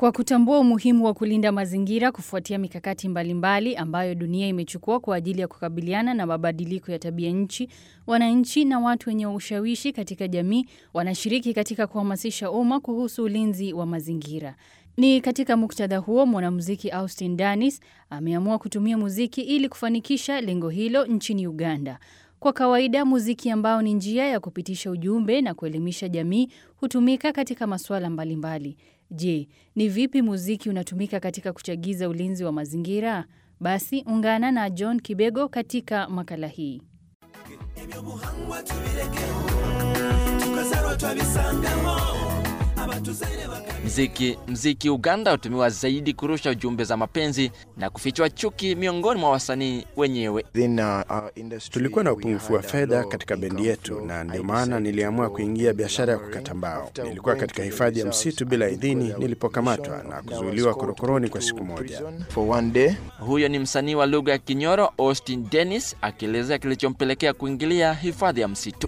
Kwa kutambua umuhimu wa kulinda mazingira kufuatia mikakati mbalimbali ambayo dunia imechukua kwa ajili ya kukabiliana na mabadiliko ya tabia nchi, wananchi na watu wenye ushawishi katika jamii wanashiriki katika kuhamasisha umma kuhusu ulinzi wa mazingira. Ni katika muktadha huo mwanamuziki Austin Danis ameamua kutumia muziki ili kufanikisha lengo hilo nchini Uganda. Kwa kawaida muziki ambao ni njia ya kupitisha ujumbe na kuelimisha jamii hutumika katika masuala mbalimbali. Je, ni vipi muziki unatumika katika kuchagiza ulinzi wa mazingira? Basi ungana na John Kibego katika makala hii. Mziki mziki Uganda hutumiwa zaidi kurusha ujumbe za mapenzi na kufichua chuki miongoni mwa wasanii wenyewe. Tulikuwa na upungufu wa fedha katika bendi yetu, na ndio maana niliamua kuingia biashara ya kukata mbao. Nilikuwa katika hifadhi ya msitu bila idhini nilipokamatwa na kuzuiliwa korokoroni kwa siku moja. Huyo ni msanii wa lugha ya Kinyoro Austin Dennis akielezea kilichompelekea kuingilia hifadhi ya msitu.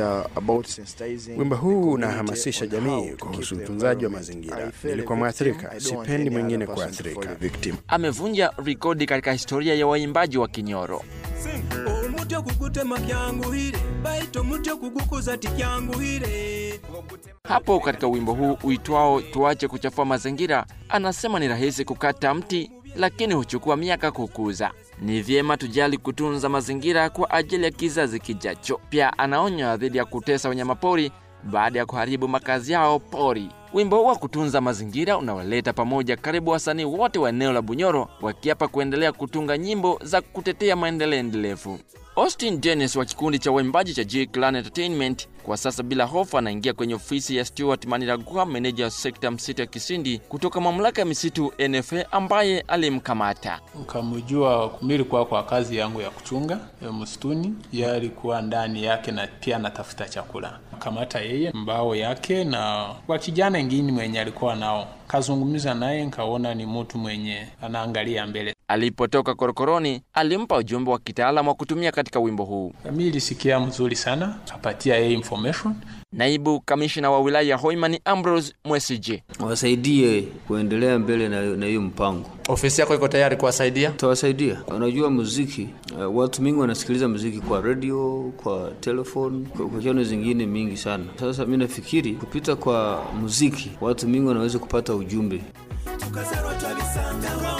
Wimbo huu unahamasisha jamii kuhusu utunzaji wa mazingira. Nilikuwa mwathirika, sipendi mwingine kuathirika. Amevunja rekodi katika historia ya waimbaji wa Kinyoro. omuti okugutema kyanguhire baita omuti okugukuza tikyanguhire Hapo katika wimbo huu uitwao tuache kuchafua mazingira, anasema ni rahisi kukata mti, lakini huchukua miaka kukuza. Ni vyema tujali kutunza mazingira kwa ajili ya kizazi kijacho. Pia anaonya dhidi ya kutesa wanyamapori baada ya kuharibu makazi yao pori. Wimbo wa kutunza mazingira unawaleta pamoja karibu wasanii wote wa eneo la Bunyoro wakiapa kuendelea kutunga nyimbo za kutetea maendeleo endelevu. Austin Dennis wa kikundi cha waimbaji cha J Clan Entertainment kwa sasa bila hofu anaingia kwenye ofisi ya Stuart Maniragwa, meneja wa sekta msitu ya Kisindi kutoka mamlaka ya misitu NFA ambaye alimkamata. Ukamjua kumili kwa kwa kazi yangu ya kuchunga ya msituni, yeye alikuwa ndani yake na pia anatafuta chakula. Kamata yeye mbao yake na kwa kijana ingine mwenye alikuwa nao, kazungumza naye, nkaona ni mtu mwenye anaangalia mbele. Alipotoka korokoroni, alimpa ujumbe wa kitaalamu wa kutumia katika wimbo huu. Mimi ilisikia mzuri sana, kapatia yeye information Naibu kamishna wa wilaya ya Hoima Ambrose Mwesije. wasaidie kuendelea mbele na na hiyo mpango. Ofisi yako iko tayari kuwasaidia? Tawasaidia. Unajua muziki, uh, watu mingi wanasikiliza muziki kwa radio, kwa telephone, kwa kwa channel zingine mingi sana. Sasa mi nafikiri kupita kwa muziki, watu mingi wanaweza kupata ujumbe. tukazarwa twabisangamo